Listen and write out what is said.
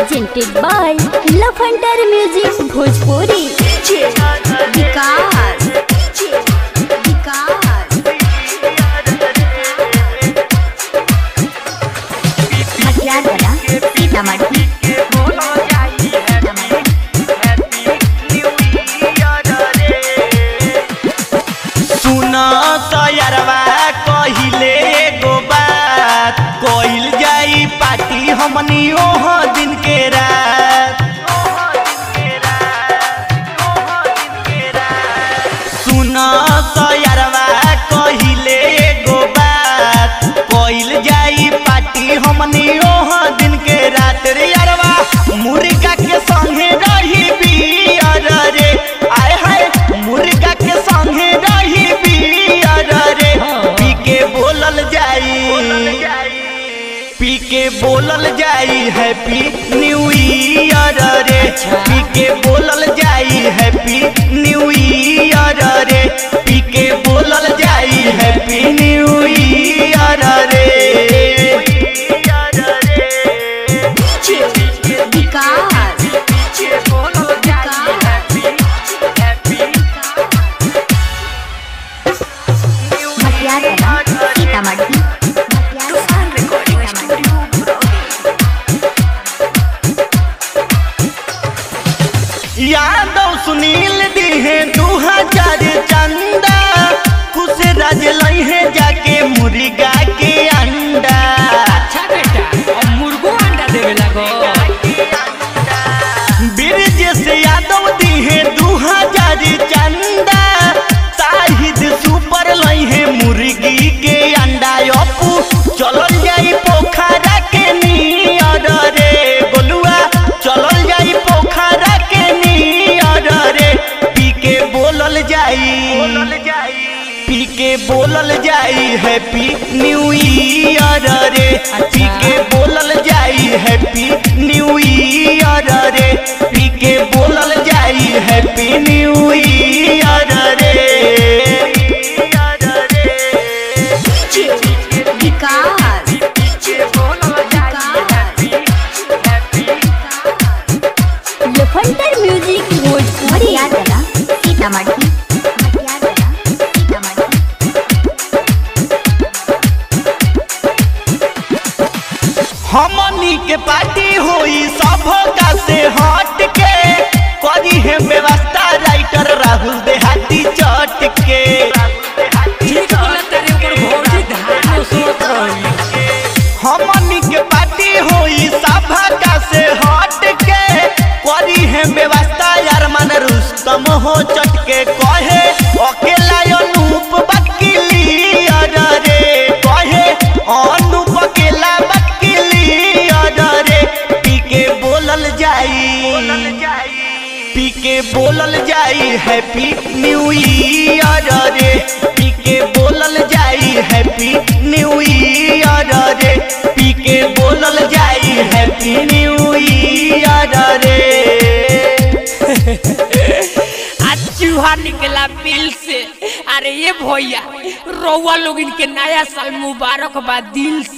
presented by Love Hunter Music Bhojpuri. विकास विकास हथियार बना सीतामढ़ी सुना सयरवा कहिले एगो बात कइल जाई पार्टी हमनी ओह दिन के रात सुना सयरवा कहिले एगो बात कइल जाई पार्टी हमनी ओह दिन के रात रे अरवा मुर्गा के संगे रही बियर रे आय हाय मुर्गा के संगे रही बियर रे पी के बोलल जाई पी के बोलल जाई हैप्पी न्यू ईयर रे पी के बोलल जाई हैप्पी न्यू ईयर रे पी के बोलल जाई हैप्पी न्यू ईयर रे विकास हथियार बना सीतामढ़ी यादव सुनील दिहे दू हजार चंदा खुश राज लहे जाके मुर्गा के अंडा अच्छा बेटा अब मुर्गो अंडा देवे लगो ब्रिज से यादव दिहे दू हजार चंदा साहिद सुपर लहे मुर्गी के अंडा अपू चलल जाई पोखरा के नियर रे गोलुआ चलल जाई पोखरा के नियर रे पी के बोलल जाई पी के बोलल जाई हैप्पी न्यू ईयर रे पी के बोलल जाई हैप्पी न्यू ईयर रे पी के बोलल जाई हैप्पी न्यू ईयर रे विकास Love Hunter Music Bhojpuri हथियार बना सीतामढ़ी हथियार बना सीतामढ़ी हमनी के पार्टी होई सब का से हट के करी है व्यवस्था राइटर राहुल देहाती चट के ठीक बोला तेरे ऊपर भौजी धान सोच रही हमनी के पार्टी होई सभा का से हट के करी है व्यवस्था यार मन रुस्तम हो चटके कहे अकेला अनूप बकीली रे कहे अनूप अकेला बकीली रे पी के बोलल जाई पी के बोलल जाई हैप्पी न्यू ईयर रे पी के बोलल जाई हैप्पी न्यू ईयर रे पी के बोलल जाई हैप्पी न्यू ईयर रे आज चूहा निकला बिल से अरे ये भैया रउआ लोग इनके नया साल मुबारक बा दिल से